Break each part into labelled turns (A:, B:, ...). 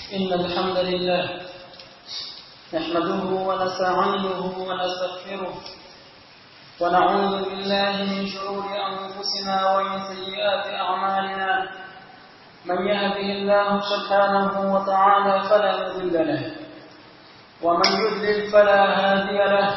A: إن الحمد لله نحمده ونستعينه ونستغفره ونعوذ بالله من شرور أنفسنا ومن سيئات أعمالنا من يهده الله سبحانه وتعالى فلا مضل له ومن يضلل فلا هادي له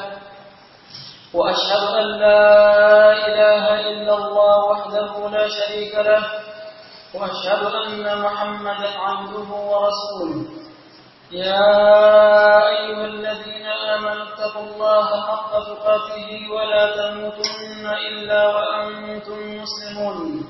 A: وأشهد أن لا إله إلا الله وحده لا شريك له وأشهد أن محمدا عبده ورسوله يا أيها الذين آمنوا اتقوا الله حق تقاته ولا تموتن إلا وأنتم مسلمون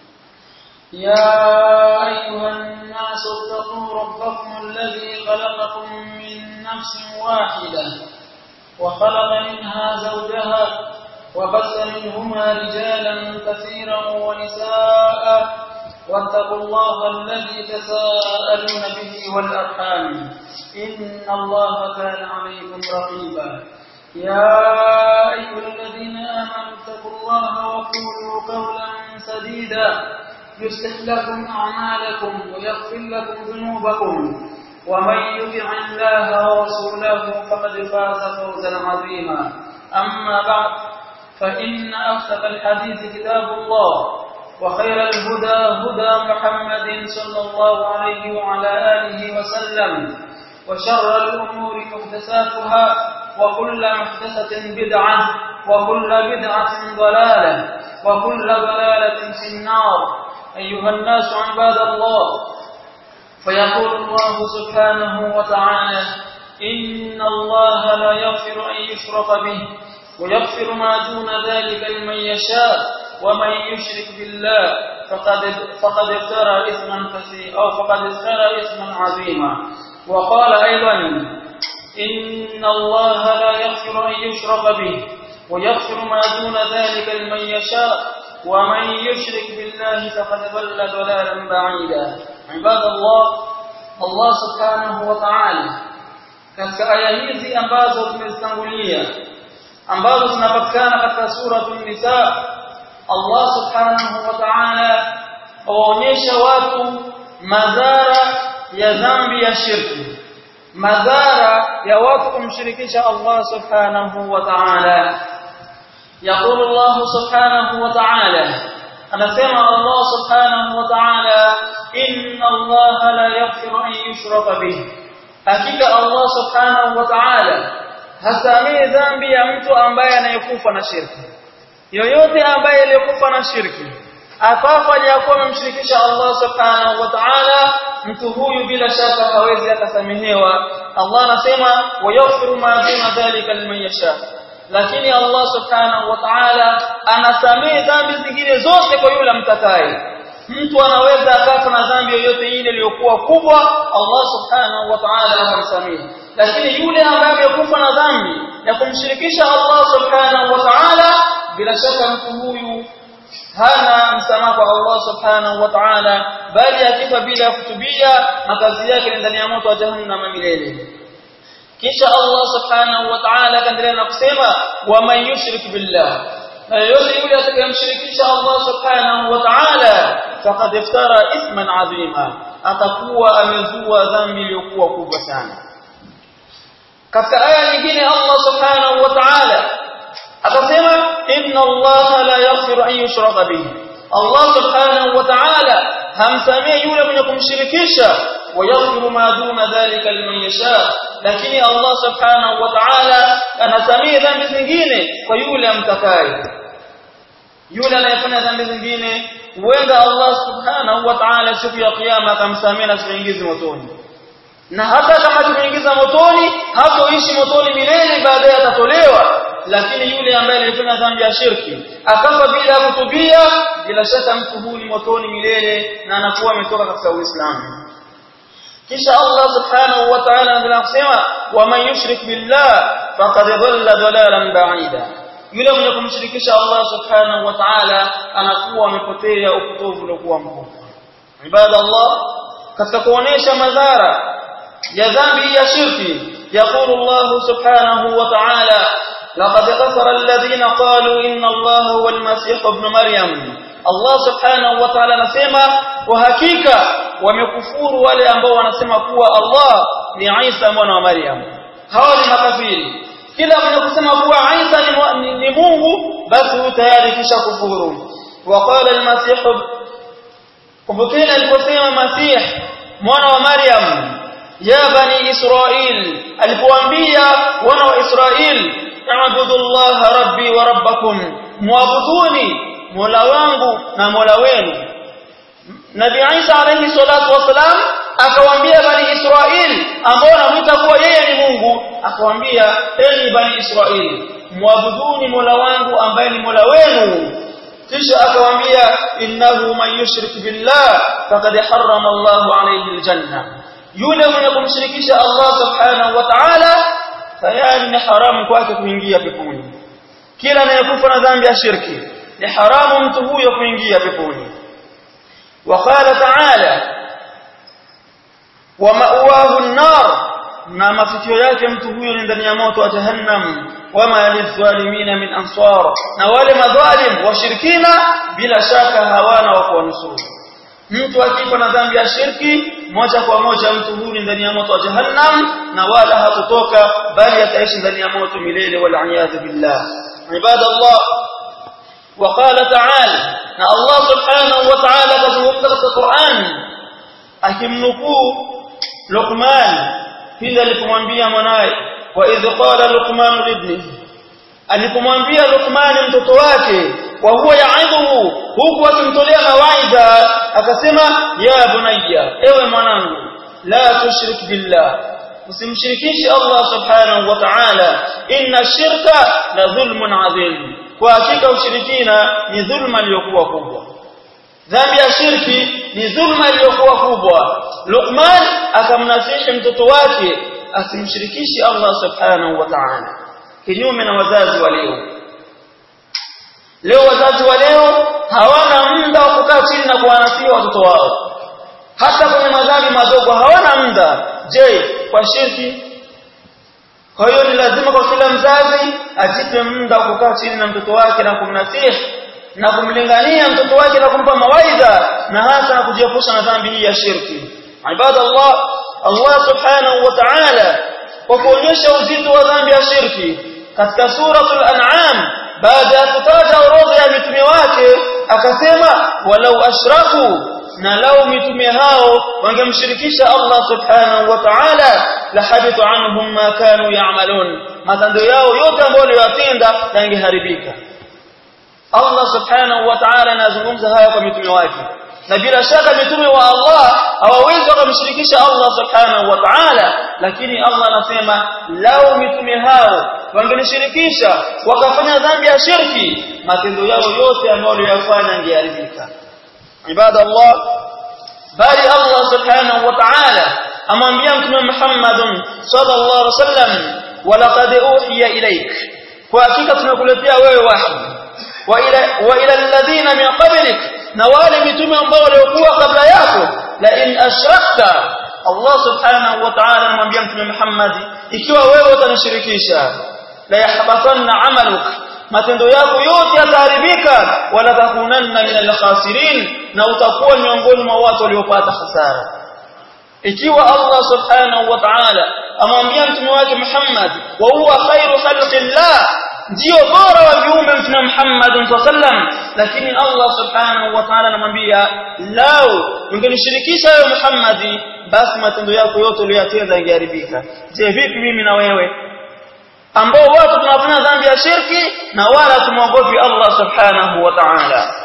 A: يا أيها الناس اتقوا ربكم الذي خلقكم من نفس واحدة وخلق منها زوجها وبث منهما رجالا كثيرا ونساء واتقوا الله الذي تساءلون به والأرحام إن الله كان عليكم رقيبا يا أيها الذين آمنوا اتقوا الله وقولوا قولا سديدا يصلح لكم أعمالكم ويغفر لكم ذنوبكم ومن يطع الله ورسوله فقد فاز فوزا عظيما أما بعد فإن أصدق الحديث كتاب الله وخير الهدى هدى محمد صلى الله عليه وعلى آله وسلم وشر الأمور محدثاتها وكل محدثة بدعة وكل بدعة ضلالة وكل ضلالة في النار أيها الناس عباد الله فيقول الله سبحانه وتعالى إن الله لا يغفر أن يشرك به ويغفر ما دون ذلك لمن يشاء ومن يشرك بالله فقد فقد افترى اثما كثيرا او فقد افترى اثما عظيما وقال ايضا ان الله لا يغفر ان يشرك به ويغفر ما دون ذلك لمن يشاء ومن يشرك بالله فقد ضل ضلالا بعيدا عباد الله الله سبحانه وتعالى katika aya hizi ambazo tumezitangulia ambazo zinapatikana katika suratul nisa Allah subhanahu wa ta'ala waonyesha watu madhara ya dhambi ya shirki madhara ya watu kumshirikisha Allah subhanahu wa ta'ala يقول الله سبحانه وتعالى anasema Allah subhanahu wa ta'ala inna Allah la yaghfiru an yushraka bih hakika Allah subhanahu wa ta'ala hasamii dhambi ya mtu ambaye anayekufa na shirki yoyote ambaye aliyekufa na shirki akafa aliyakuwa amemshirikisha Allah subhanahu wa ta'ala mtu huyu bila shaka hawezi akasamehewa Allah anasema wayaghfiru ma duna dhalika liman yasha lakini Allah subhanahu wa ta'ala anasamehe dhambi zingine zote kwa yule mtakaye mtu anaweza akafa na dhambi yoyote ile iliyokuwa kubwa Allah subhanahu wa ta'ala akamsamehe lakini yule ambaye amekufa na dhambi ya kumshirikisha Allah subhanahu wa ta'ala bila shaka mtu huyu hana msamaha kwa Allah subhanahu wa ta'ala bali akifa bila kutubia makazi yake ni ndani ya moto wa jahannam milele kisha Allah subhanahu wa ta'ala kaendelea na kusema wa man yushrik billah na yote yule atakayemshirikisha Allah subhanahu wa ta'ala faqad iftara ithman adhima atakuwa amezua dhambi iliyokuwa kubwa sana katika aya nyingine Allah subhanahu wa ta'ala akasema inna Allah la yaghfiru an yushraka bihi Allah subhanahu wa ta'ala hamsamii yule mwenye kumshirikisha wayaghfiru ma duna dhalika liman yasha lakini Allah subhanahu wa ta'ala anasamii dhambi zingine kwa yule amtakaye yule anayefanya dhambi zingine huenda Allah subhanahu wa ta'ala siku ya kiyama akamsamia na kuingiza motoni na hata kama tumeingiza motoni hatoishi motoni milele baadaye atatolewa lakini yule ambaye alifanya dhambi ya shirki akafa bila kutubia bila shaka mtu huyu ni motoni milele na anakuwa ametoka katika Uislamu kisha Allah subhanahu wa ta'ala anaendelea kusema wa man yushrik billah faqad dhalla dhalalan ba'ida yule mwenye kumshirikisha Allah subhanahu wa ta'ala anakuwa amepotea upotovu uliokuwa mkubwa ibada Allah katika kuonesha madhara ya dhambi ya shirki يقول الله سبحانه وتعالى لقد كفر الذين قالوا إن الله هو المسيح ابن مريم Allah subhanahu wa ta'ala anasema kwa hakika wamekufuru wale ambao wanasema kuwa Allah ni Isa mwana wa Maryam hawa ni makafiri kila mwenye kusema kuwa Isa ni, ni, ni Mungu basi huyu tayari kisha kufuru waqala al-masih kumbukeni aliposema Masih mwana wa Maryam ya bani Israil alipoambia wana wa Israil a'budu Allah rabbi wa rabbakum muabuduni mola wangu na mola wenu Nabi Isa alayhi salatu wasalam akawaambia bani Israil ambao wanamuita kuwa yeye ni Mungu akawaambia enyi bani Israil muabuduni mola wangu ambaye ni mola wenu kisha akawaambia innahu man yushrik billah faqad harrama Allahu alayhi aljanna yule mwenye kumshirikisha Allah subhanahu wa ta'ala tayari ni haramu kwake kuingia peponi kila anayekufa na dhambi ya shirki ni haramu mtu huyo kuingia peponi وقال تعالى ومأواه النار na mafikio yake mtu huyo ni ndani ya moto wa jahannam wama lidhalimina min ansar na wale madhalim washirikina bila shaka hawana wa kuwanusuru mtu akifa na dhambi ya shirki moja kwa moja mtu huyu ndani ya moto wa jahannam na wala hatotoka bali ataishi ndani ya moto milele wal iyad billah ibadallah وقال تعالى na Allah subhanahu wa ta'ala kazungumza katika Qur'an akimnukuu Luqman pindi alipomwambia mwanae wa idh qala Luqman libni alipomwambia Luqman mtoto wake wa huwa yaidhuhu huku akimtolea mawaidha akasema ya bunayya ewe mwanangu la tushrik billah usimshirikishe Allah subhanahu wa ta'ala inna shirka la dhulmun adhim kwa hakika ushirikina ni dhulma iliyokuwa kubwa dhambi ya shirki ni dhulma iliyokuwa kubwa Luqman akamnasihi mtoto wake asimshirikishe Allah subhanahu wa ta'ala kinyume na wazazi wa leo leo wazazi wa leo hawana muda wa kukaa chini na kuwanasihi watoto wao hata kwenye madhambi madogo hawana muda je kwa shirki kwa hiyo ni lazima kwa kila mzazi ajipe muda wa kukaa chini na mtoto wake na kumnasihi na kumlingania mtoto wake na kumpa mawaidha na hasa na kujiepusha na dhambi hii ya shirki ibadallah Allah subhanahu wa ta'ala kwa kuonyesha uzito wa dhambi ya shirki katika suratul an'am baada ya kutaja orodha ya mitume wake akasema walau ashraku na lau mitume hao wangemshirikisha Allah subhanahu wa ta'ala la habita anhum ma kanu ya'malun matendo yao yote ambayo waliyotenda yangeharibika Allah subhanahu wa ta'ala anazungumza haya kwa mitume wake na bila shaka mitume wa Allah hawawezi wakamshirikisha Allah subhanahu wa ta'ala lakini Allah anasema lau mitume hao wangenishirikisha wakafanya dhambi ya shirki matendo yao yote ambayo waliyofanya yangeharibika ibada Allah bali Allah subhanahu wa ta'ala amwambia mtume Muhammad sallallahu alaihi wasallam walaqad uhiya ilaik kwa hakika tumekuletea wewe wahi wa ila wa ila alladhina min qablik na wale mitume ambao waliokuwa kabla yako la in ashrakta Allah subhanahu wa ta'ala anamwambia mtume Muhammad ikiwa wewe utanishirikisha la yahbatanna amaluk matendo yako yote yataharibika wala takunanna min al-khasirin na utakuwa miongoni mwa watu waliopata hasara ikiwa Allah subhanahu wa ta'ala amwambia mtume wake Muhammad wa huwa khairu khalqillah ndio bora wa viumbe mtume Muhammad sallam lakini Allah subhanahu wa ta'ala anamwambia lao ungenishirikisha wewe Muhammad basi matendo yako yote uliyotenda yangeharibika je vipi mimi na wewe ambao watu tunafanya dhambi ya shirki na wala tumwogopi Allah subhanahu wa ta'ala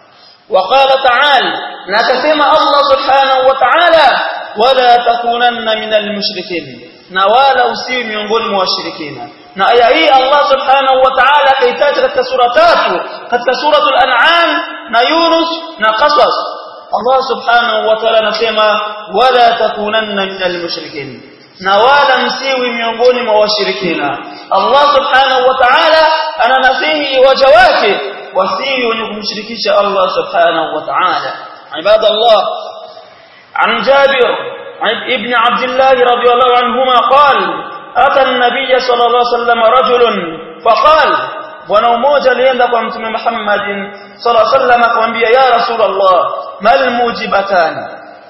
A: وقال تعالى نكسم الله سبحانه وتعالى ولا تكونن من المشركين na wala usiwi miongoni mwa washirikina na aya hii Allah subhanahu wa ta'ala kaitaja katika sura tatu katika suratul an'am na Yunus na Qasas Allah subhanahu wa ta'ala anasema wala takunanna minal mushrikin na wala msiwi miongoni mwa washirikina Allah subhanahu wa ta'ala ananasihi waja wake wasiwi wenye kumshirikisha Allah subhanahu wa ta'ala ibadallah عن جابر ابن عبد الله رضي الله عنهما قال أتى النبي صلى الله عليه وسلم رجل فقال bwana mmoja alienda kwa mtume Muhammad sallallahu alaihi wasallam akamwambia ya rasulullah mal mujibatan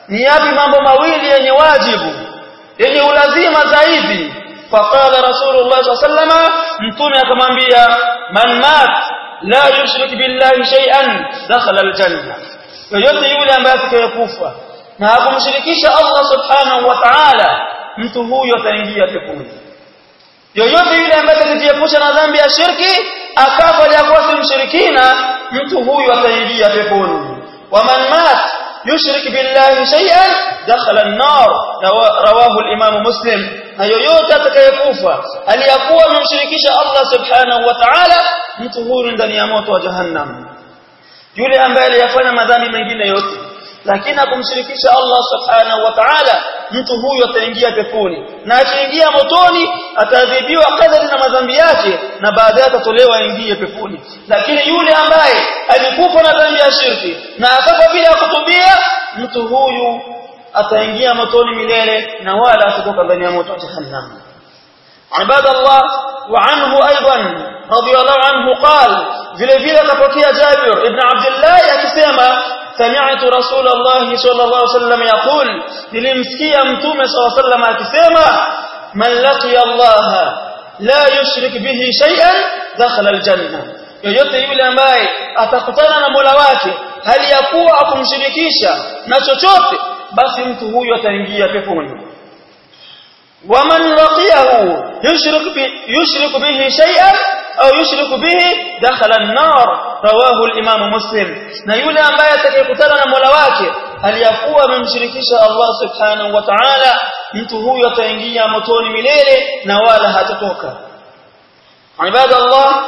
A: ni yapi mambo mawili yenye wajibu yenye ulazima zaidi faqala rasulullah sallallahu mtume akamwambia man mat la yushrik billahi shay'an dakhala aljanna yoyote yule ambaye atakayekufa na hakumshirikisha Allah subhanahu wa ta'ala mtu huyo ataingia peponi yoyote yule ambaye atajiepusha na dhambi ya shirki akafa hajakuwa si mshirikina mtu huyo ataingia peponi waman mat yushrik billahi shay'an dakhala an-nar rawahu al-imam muslim na yoyote atakayekufa aliyakuwa amemshirikisha Allah subhanahu wa ta'ala mtu huyo ndani ya moto wa jahannam yule ambaye aliyafanya madhambi mengine yote lakini akumshirikisha Allah subhanahu wa ta'ala mtu huyo ataingia peponi na akiingia motoni ataadhibiwa kadri na madhambi yake na baadaye atatolewa aingie peponi lakini yule ambaye alikufa na dhambi ya shirki na akafa bila kutubia mtu huyu ataingia motoni milele na wala atatoka ndani ya moto wa jahannam عباد الله وعنه ايضا رضي الله عنه قال vile vile kapokea Jabir ibn Abdullah akisema سمعت رسول الله صلى الله عليه وسلم يقول nilimsikia mtume صلى الله عليه وسلم akisema man laqiya Allah la yushrik bihi shay'an dakhala aljanna yoyote yule ambaye atakutana na Mola wake hali ya kuwa akumshirikisha na chochote basi mtu huyo ataingia peponi ومن لقيه يشرك يشرك به شيئا au yushriku bihi dakhala an-nar rawahu al-imam muslim na yule ambaye atakayekutana na Mola wake aliyakuwa amemshirikisha Allah subhanahu wa ta'ala mtu huyo ataingia motoni milele na wala hatotoka ibada Allah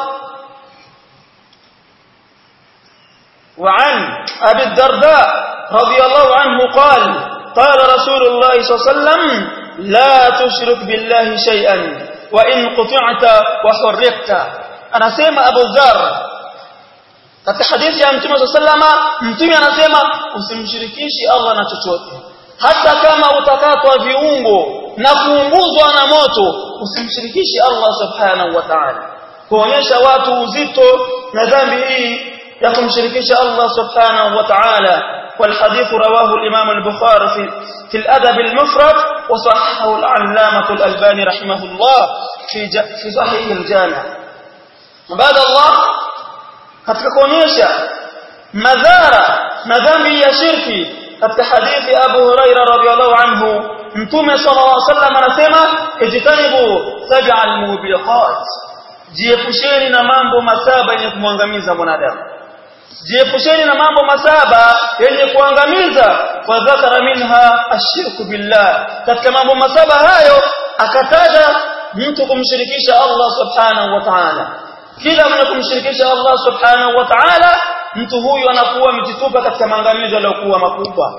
A: وعن أبي الدرداء رضي الله عنه قال قال رسول الله صلى الله عليه وسلم لا تشرك بالله شيئا وإن قطعت وحرقت anasema Abu Dharr katika hadithi ya Mtume sallama Mtume anasema usimshirikishi Allah na chochote hata kama utakatwa viungo na kuunguzwa na moto usimshirikishi Allah subhanahu wa ta'ala kuonyesha watu uzito na dhambi hii ya kumshirikisha Allah subhanahu wa ta'ala والحديث رواه الإمام البخاري في, في الأدب المفرد وصححه العلامة الألباني رحمه الله في, في صحيح الجامع بعد الله katika kuonyesha madhara na dhambi ya shirki katika hadithi Abu Huraira radhiyallahu anhu Mtume sallallahu alaihi wasallam anasema ijtanibu sab'al mubiqat jiepusheni na mambo masaba yenye kumwangamiza mwanadamu jiepusheni na mambo masaba yenye kuangamiza wa dhakara minha ashirku billah katika mambo masaba hayo akataja mtu kumshirikisha Allah subhanahu wa ta'ala kila mtu kumshirikisha Allah subhanahu wa ta'ala mtu huyu anakuwa amejitupa katika maangamizo yaliyokuwa makubwa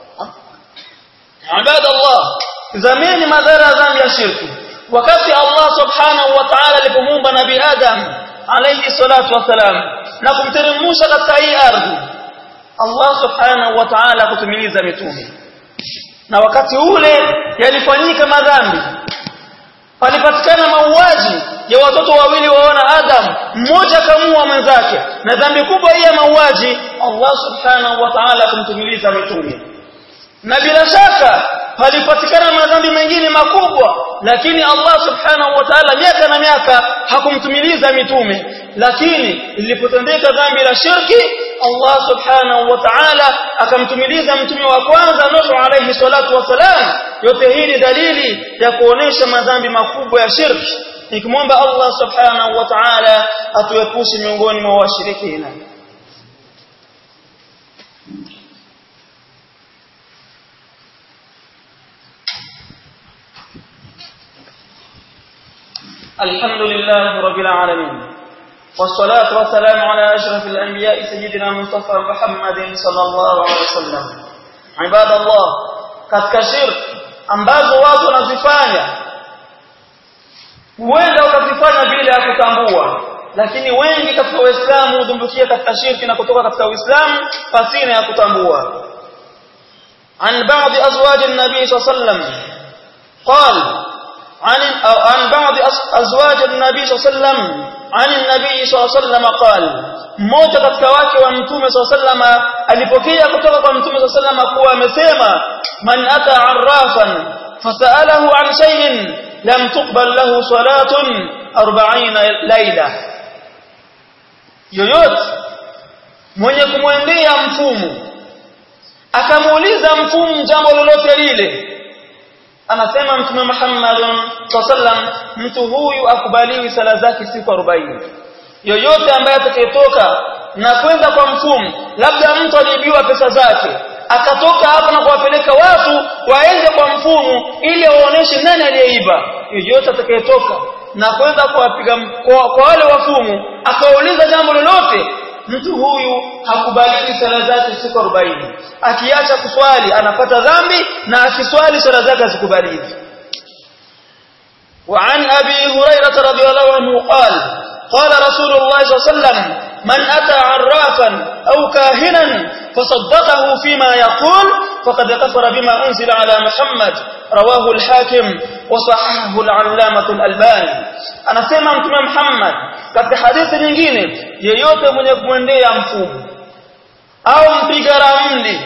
A: ibadallah zameni madhara dhambi ya shirki wakati Allah subhanahu wa ta'ala alipomuumba nabii Adam alayhi salatu wasalam na kumteremsha katika hii ardhi Allah subhanahu wa ta'ala kutumiliza mitume na wakati ule yalifanyika madhambi palipatikana mauaji ya watoto wawili waona Adam mmoja kamua mwenzake na dhambi kubwa hii ya mauaji Allah subhanahu wa ta'ala kumtumiliza mitume na bila shaka palipatikana madhambi mengine makubwa lakini Allah subhanahu wa ta'ala miaka na miaka hakumtumiliza mitume lakini ilipotendeka dhambi la shirki Allah subhanahu wa ta'ala akamtumiliza mtume wa kwanza Nuh alayhi salatu wasalam yote hii ni dalili ya kuonesha madhambi makubwa ya shirki nikimwomba Allah subhanahu wa ta'ala atuepushe miongoni mwa washirikina الحمد لله رب العالمين والصلاة والسلام على أشرف الأنبياء سيدنا مصطفى محمد صلى الله عليه وسلم عباد الله katika shirki ambazo watu wanazifanya huenda wakazifanya bila ya kutambua lakini wengi katika waislamu hudumbukia katika shirki na kutoka katika uislamu pasina ya kutambua عن بعض أزواج النبي صلى الله عليه وسلم قال عن أو عن بعض أزواج النبي صلى الله عليه وسلم عن النبي صلى الله عليه وسلم قال mmoja katika wake wa mtume صلى الله عليه وسلم alipokea kutoka kwa mtume صلى الله عليه وسلم kuwa amesema man ata arrafan fasalahu an shay'in lam tuqbal lahu salatun 40 laila yoyote mwenye kumwendea mfumu akamuuliza mfumu jambo lolote lile anasema mtume Muhammad sallam mtu huyu akubaliwi sala zake siku 40 yoyote ambaye atakayetoka na kwenda kwa mfumu labda mtu aliibiwa pesa zake akatoka hapo na kuwapeleka watu waende kwa mfumu ili waoneshe nani aliyeiba yoyote atakayetoka na kwenda kuwapiga kwa, kwa wale wafumu akauliza jambo lolote mtu huyu hakubaliwi sala zake siku 40 akiacha kuswali anapata dhambi na akiswali sala zake hazikubaliwi وعن أبي هريرة رضي الله عنه قال قال رسول الله صلى الله عليه وسلم من أتى عرافا أو كاهنا فصدقه فيما يقول فقد كفر بما أنزل على محمد رواه الحاكم وصححه العلامة الألباني أنا سيما متى محمد katika hadithi nyingine yeyote mwenye kumwendea mfumu au mpiga ramli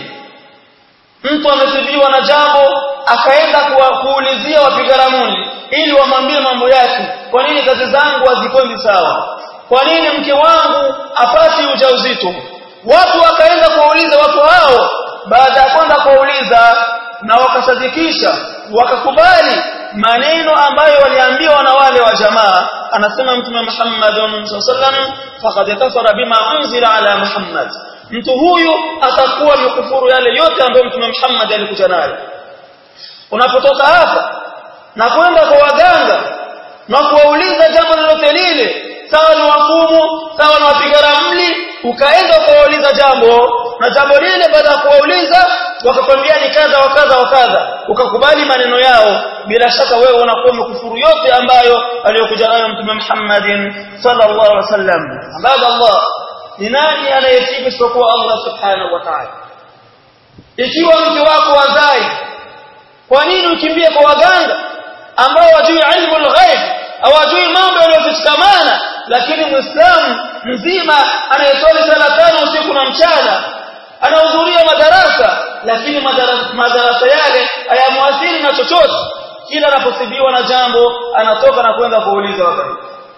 A: mtu amesibiwa na jambo akaenda kuulizia wapiga ramli ili wamwambie mambo yake kwa nini kazi zangu hazikwendi sawa kwa nini mke wangu apati ujauzito watu wakaenda kuwauliza watu hao baada ya kwenda kuwauliza na wakasadikisha wakakubali maneno ambayo waliambiwa na wale wa jamaa anasema mtume Muhammad sallam faqad kafara bima unzila ala Muhammad mtu huyu atakuwa mkufuru yale yote ambayo mtume Muhammad alikuja nayo unapotoka hapa na kwenda kwa waganga na kuwauliza jambo lolote lile sawa ni wafumu sawa ni wapiga ramli ukaenda kuwauliza jambo na jambo lile baada ya kuwauliza wakakwambia ni kadha wa kadha wa kadha ukakubali maneno yao bila shaka wewe unakuwa umekufuru yote ambayo aliyokuja nayo mtume Muhammadin sallallahu alaihi wasallam baada Allah ni nani anayetibu isipokuwa Allah subhanahu wa ta'ala ikiwa mke wako wazai kwa nini ukimbie kwa waganga ambao wajui ilmu al-ghaib hawajui mambo yaliyofichikamana lakini muislamu mzima anayeswali sala tano usiku na mchana anahudhuria madarasa lakini madarasa, madarasa yale hayamwathiri na chochote kila anaposibiwa na jambo anatoka na kwenda kuuliza wakati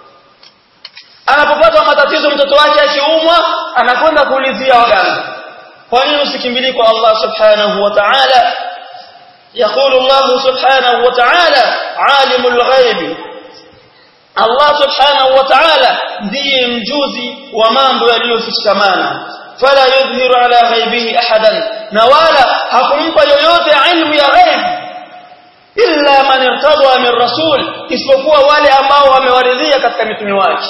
A: anapopata matatizo mtoto wake akiumwa anakwenda kuulizia waganga kwa nini usikimbilie kwa Allah subhanahu wa ta'ala يقول الله سبحانه وتعالى عالم الغيب الله سبحانه وتعالى ndiye mjuzi wa mambo yaliyofichikamana fala yudhiru ala ghaibihi ahadan na wala hakumpa yoyote ilmu ya ghaib illa man irtada min rasul isipokuwa wale ambao wamewaridhia katika mitume wake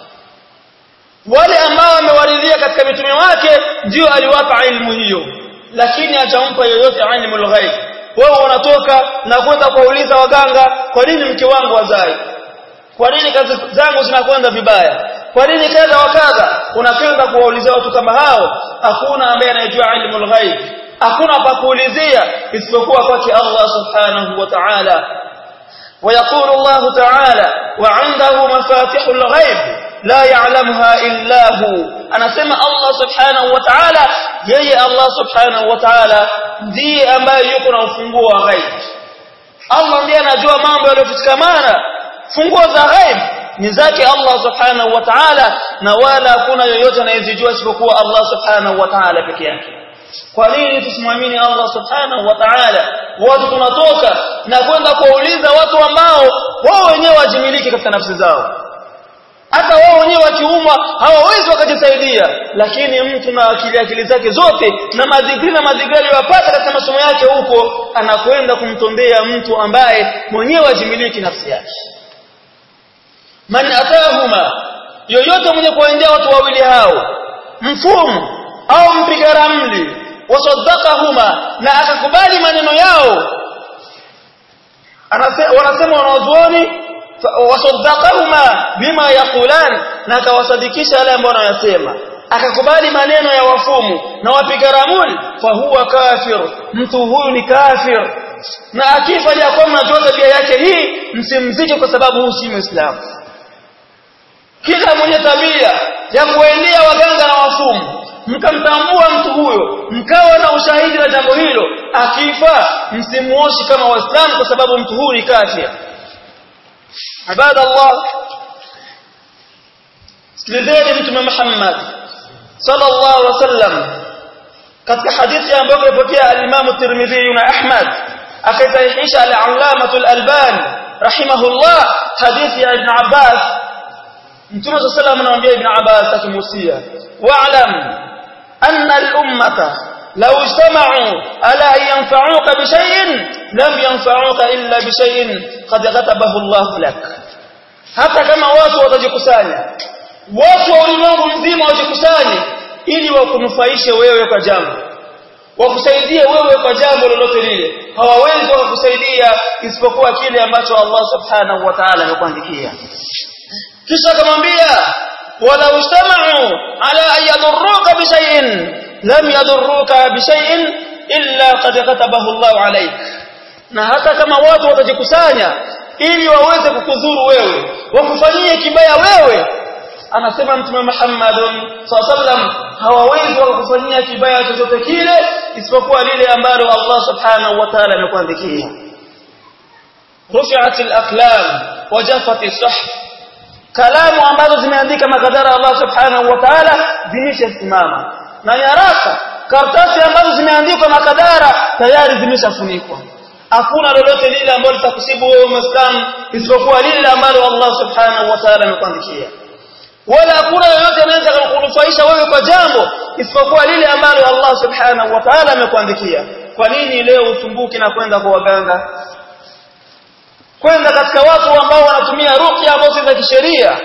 A: wale ambao wamewaridhia katika mitume wake ndio aliwapa ilmu hiyo lakini hajampa yoyote ilmu al-ghaib wewe unatoka na kwenda kuuliza waganga kwa nini mke wangu wazai kwa nini kazi zangu zinakwenda vibaya kwa nini kadha wa kadha unakwenda kuwaulizia watu kama hao hakuna ambaye anayejua ilmu al-ghaib hakuna pa kuulizia isipokuwa kwake Allah subhanahu wa ta'ala ويقول الله تعالى وعنده مفاتيح الغيب لا يعلمها إلا هو أنا سمع الله سبحانه وتعالى يي الله سبحانه وتعالى ndiye ambaye yuko na ufunguo wa ghaib Allah ndiye anajua mambo yaliyofichikamana funguo za ghaib ni zake Allah subhanahu wa ta'ala na wala hakuna yoyote anayezijua isipokuwa Allah subhanahu wa ta'ala peke yake kwa nini tusimwamini Allah subhanahu wa ta'ala watu tunatoka na kwenda kuwauliza watu ambao wao wenyewe wajimiliki katika nafsi zao hata wao wenyewe wakiumwa hawawezi wakajisaidia lakini mtu na akili akili zake zote na madigri na madigri aliyopata katika masomo yake huko anakwenda kumtombea mtu ambaye mwenyewe ajimiliki nafsi yake man atahuma yoyote mwenye kuwaendea watu wawili hao mfumu au mpiga ramli wasaddaqahuma na akakubali maneno yao wanasema wanazuoni wasaddaqahuma bima yaqulan na akawasadikisha yale ambayo wanayasema akakubali maneno ya wafumu na wapiga ramli fa huwa kafir mtu huyu ni kafir na akifa ya kwa mnajua tabia yake hii msimzike kwa sababu huyu si muislamu kila mwenye tabia ya kuendea waganga na wafumu mkamtambua mtu huyo mkawa na ushahidi na jambo hilo akifa msimuoshi kama waislamu kwa sababu mtu huyu ni kafir ibada Allah sikilizeni mtume Muhammad sallallahu alaihi wasallam katika hadithi ambayo imepokea al-Imam Tirmidhi na Ahmad akaisahihisha al-Allama al-Albani rahimahullah hadithi ya Ibn Abbas Mtume صلى الله عليه وسلم anamwambia Ibn Abbas akimusia wa'lam anna al-ummata law ijtama'u ala an yanfa'uka bi shay'in lam yanfa'uka illa bi shay'in qad katabahu Allah lak hata kama watu watajikusanya watu wa ulimwengu mzima wajikusanye ili wakunufaishe wewe kwa jambo wakusaidie wewe kwa jambo lolote lile hawawezi kukusaidia isipokuwa kile ambacho Allah subhanahu wa ta'ala amekuandikia kisha akamwambia wala ustama'u ala an yadurruka bi shay'in lam yadurruka bi shay'in illa qad katabahu Allah alayk na hata kama watu watajikusanya ili waweze kukudhuru wewe wakufanyie kibaya wewe anasema mtume Muhammad sallam hawawezi kukufanyia kibaya chochote kile isipokuwa lile ambalo Allah subhanahu wa ta'ala amekuandikia rufi'at al-aqlam wa jaffat as-suhuf kalamu ambazo zimeandika makadara Allah subhanahu wa ta'ala zimeshasimama na nyaraka karatasi ambazo zimeandikwa makadara tayari zimeshafunikwa hakuna lolote lile ambalo litakusibu wewe muislamu isipokuwa lile ambalo Allah subhanahu wa ta'ala amekuandikia wala hakuna yoyote anaweza kukunufaisha wewe kwa jambo isipokuwa lile ambalo Allah subhanahu wa ta'ala amekuandikia kwa nini leo usumbuki na kwenda kwa waganga kwenda katika watu ambao wanatumia ruqya ambazo si za kisheria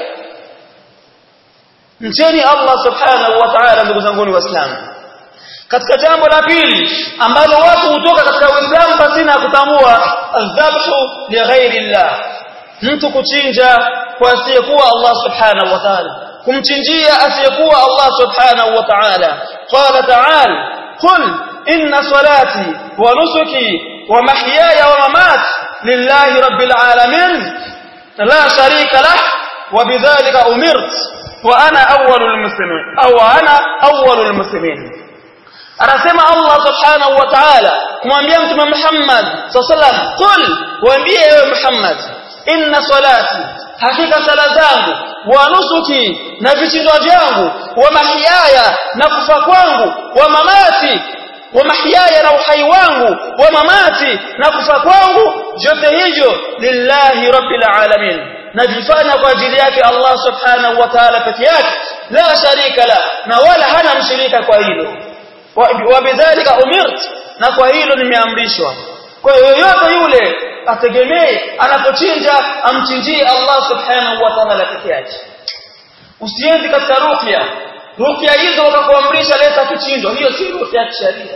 A: mcheni Allah subhanahu wa ta'ala ndugu zangu ni waislamu katika jambo la pili ambalo watu hutoka katika uislamu pasina kutambua adhabhu li ghairi Allah mtu kuchinja kwa asiyekuwa Allah subhanahu wa ta'ala kumchinjia asiyekuwa Allah subhanahu wa ta'ala qala ta'ala qul inna salati wa nusuki wa mahyaya wa mamati lillahi rabbil alamin la sharika lah wa bidhalika umirt wa ana awwalul muslimin au ana awwalul muslimin anasema Allah subhanahu wa ta'ala kumwambia mtume Muhammad sallallahu alaihi wasallam qul waambie ewe Muhammad inna salati hakika sala zangu wa nusuki na vichinjwa vyangu wa mahiyaya na kufa kwangu wa mamati wa mahiyaya na uhai wangu wa mamati na kufa kwangu vyote hivyo lillahi rabbil alamin najifanya kwa ajili yake Allah subhanahu wa ta'ala peke yake la sharika la na wala hana mshirika kwa hilo wa bidhalika umirt na kwa hilo nimeamrishwa kwa hiyo yoyote yule ategemee anapochinja amchinjie Allah subhanahu wa ta'ala peke yake usiende katika ruqya ruqya hizo wakakuamrisha leta kichinjo hiyo si ruqya ya kisheria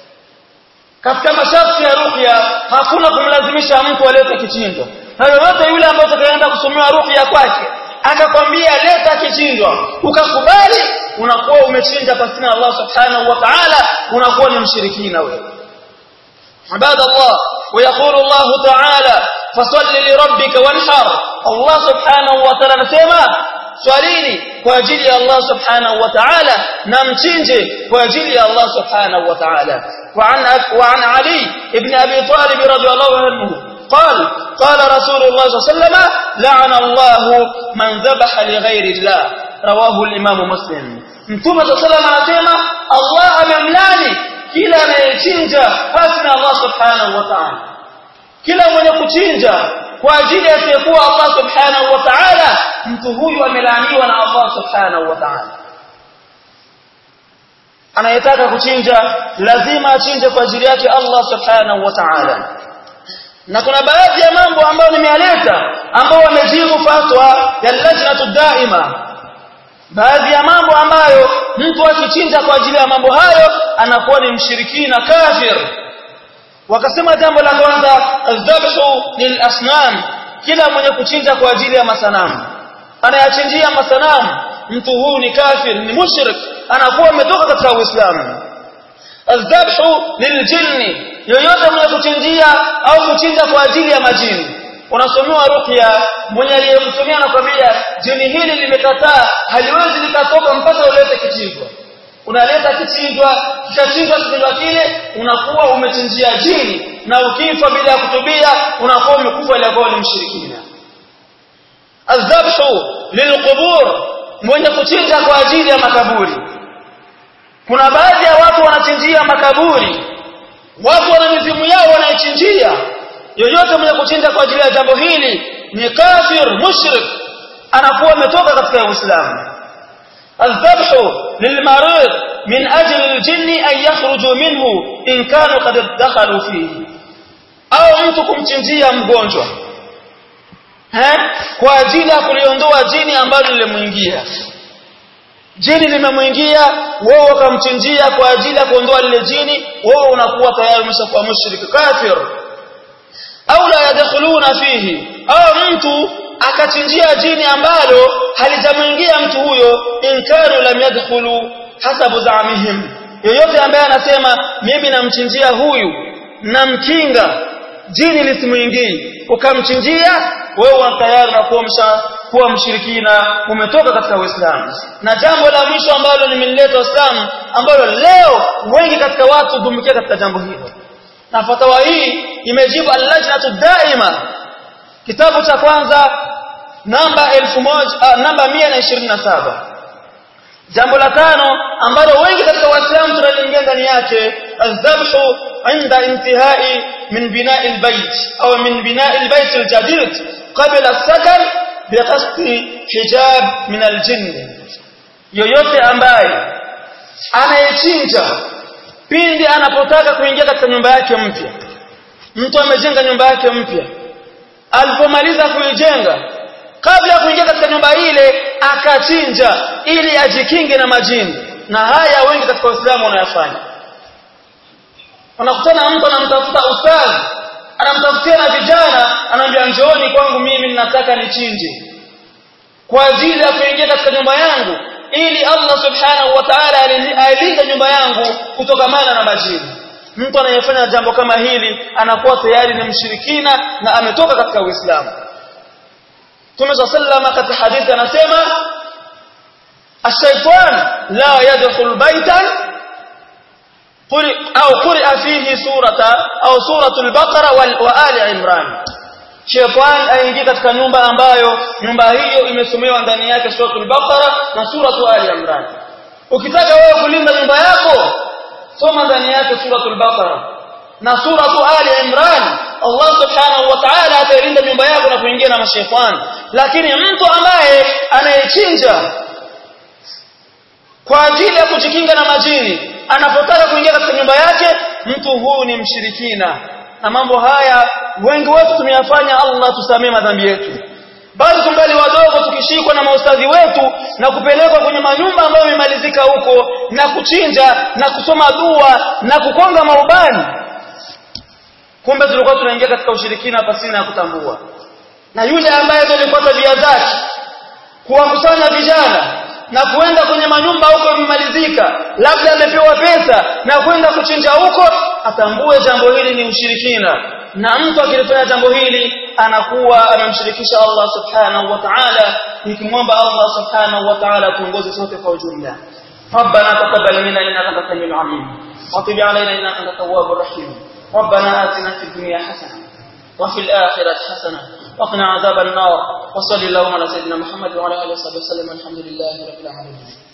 A: katika masharti ya ruqya hakuna kumlazimisha mtu alete kichinjo na yoyote yule ambaye utakaenda kusomewa ruqya kwake akakwambia leta kichinjwa ukakubali unakuwa umechinja pasina Allah subhanahu wa ta'ala unakuwa ni mshirikina wewe عباد الله ويقول الله تعالى فصل لربك وانحر الله سبحانه وتعالى نسمع swalini kwa ajili ya Allah subhanahu wa ta'ala na mchinje kwa ajili ya Allah subhanahu wa ta'ala وعن وعن علي ابن ابي طالب رضي الله عنه قال قال رسول الله صلى الله عليه وسلم لعن الله من ذبح لغير الله رواه الامام مسلم mtume صلى الله عليه وسلم anasema Allah amemlani kila anayechinja basi na Allah subhanahu wa ta'ala kila mwenye kuchinja kwa ajili ya asiyekuwa Allah subhanahu wa ta'ala mtu huyu amelaaniwa na Allah subhanahu wa ta'ala anayetaka kuchinja lazima achinje kwa ajili yake Allah subhanahu wa ta'ala na kuna baadhi ya mambo ambayo nimeyaleta ambao wamejibu fatwa ya lajnatu daima baadhi ya mambo ambayo mtu akichinja kwa ajili ya mambo hayo anakuwa ni mshirikina kafir wakasema jambo la kwanza dhabhu lilasnam kila mwenye kuchinja kwa ajili ya masanamu anayachinjia masanamu mtu huyu ni kafir ni mushrik anakuwa ametoka katika uislamu الذبح للجن yoyote mwenye kuchinjia au kuchinja kwa ajili ya majini unasomewa ruqya mwenye aliyemsomea anakwambia jini hili limekataa haliwezi likatoka mpaka ulete kichinjwa unaleta kichinjwa kikachinjwa kichinjwa kile unakuwa umechinjia jini na ukifa bila ya kutubia unakuwa umekufa ile ambayo ni mshirikina adhabhu lilqubur mwenye kuchinja kwa ajili ya makaburi kuna baadhi ya watu wanachinjia makaburi watu wana mizimu yao wanaichinjia yoyote mwenye kuchinja kwa ajili ya jambo hili ni kafir mushrik anakuwa ametoka katika Uislamu الذبح للمريض من أجل الجن أن يخرجوا منه إن كانوا قد دخلوا فيه أو mtu kumchinjia mgonjwa eh kwa ajili ya kuliondoa jini ambalo limemuingia jini limemwingia wewe ukamchinjia kwa ajili ya kuondoa lile jini wewe unakuwa tayari umeshakuwa mushrik kafir au la yadkhuluna fihi au mtu akachinjia jini ambalo halijamwingia mtu huyo inkanu lam yadkhulu hasabu zaamihim yoyote ambaye anasema mimi namchinjia huyu namkinga jini lisimuingii ukamchinjia wewe tayari unakuwa kuwa mshirikina umetoka katika Uislamu na jambo la mwisho ambalo limeleta Uislamu ambalo leo wengi katika watu dumbukia katika jambo hilo na fatawa hii imejibu al-lajnatu daima kitabu cha kwanza namba 1000 namba 127 jambo la tano ambalo wengi katika waislamu tunaliingia ndani yake adhabhu inda intihai min bina'i albayt au min bina'i albayt aljadid qabla as-sakan biqasdi hijab min aljinn yoyote ambaye anayechinja pindi anapotaka kuingia katika nyumba yake mpya mtu amejenga nyumba yake mpya alipomaliza kuijenga kabla ya kuingia katika nyumba ile akachinja ili ajikinge na majini na haya wengi katika Uislamu wanayafanya unakutana mtu anamtafuta ustadhi anamtafutia na vijana anamwambia njooni kwangu mimi ninataka nichinje kwa ajili ya kuingia katika nyumba yangu ili Allah subhanahu wa ta'ala ailinde nyumba yangu kutokamana na majini mtu anayefanya jambo kama hili anakuwa tayari ni mshirikina na ametoka katika Uislamu Mtume sallama katika hadithi anasema الشيطان لا يدخل بيتا قل أو قرئ فيه سورة أو سورة البقرة وآل عمران Shetani aingie katika nyumba ambayo nyumba hiyo imesomewa ndani yake suratul Baqara na suratul Ali Imran. Ukitaka wewe kulinda nyumba yako soma ndani yake suratul Baqara na suratul Ali Imran. Allah Subhanahu wa Ta'ala atalinda nyumba yako na kuingia na mashaitani. Lakini mtu ambaye anayechinja kwa ajili ya kujikinga na majini anapotaka kuingia katika nyumba yake mtu huu ni mshirikina na mambo haya wengi wetu tumeyafanya Allah tusamee madhambi yetu bali tungali wadogo tukishikwa na maustadhi wetu na kupelekwa kwenye manyumba ambayo imemalizika huko na kuchinja na kusoma dua na kukonga maubani kumbe tulikuwa tunaingia katika ushirikina pasina ya kutambua na yule ambaye alikuwa tabia zake kuwakusanya vijana na kuenda kwenye manyumba huko imemalizika labda amepewa pesa na kwenda kuchinja huko atambue jambo hili ni ushirikina na mtu akilifanya jambo hili anakuwa amemshirikisha Allah subhanahu wa ta'ala nikimwomba Allah subhanahu wa ta'ala tuongoze sote kwa ujumla ربنا تقبل منا انك انت السميع العليم وتب علينا انك انت التواب الرحيم ربنا آتنا في الدنيا حسنه وفي الآخرة حسنة وقنا عذاب النار وصلى اللهم على سيدنا محمد وعلى آله وصحبه وسلم الحمد لله رب العالمين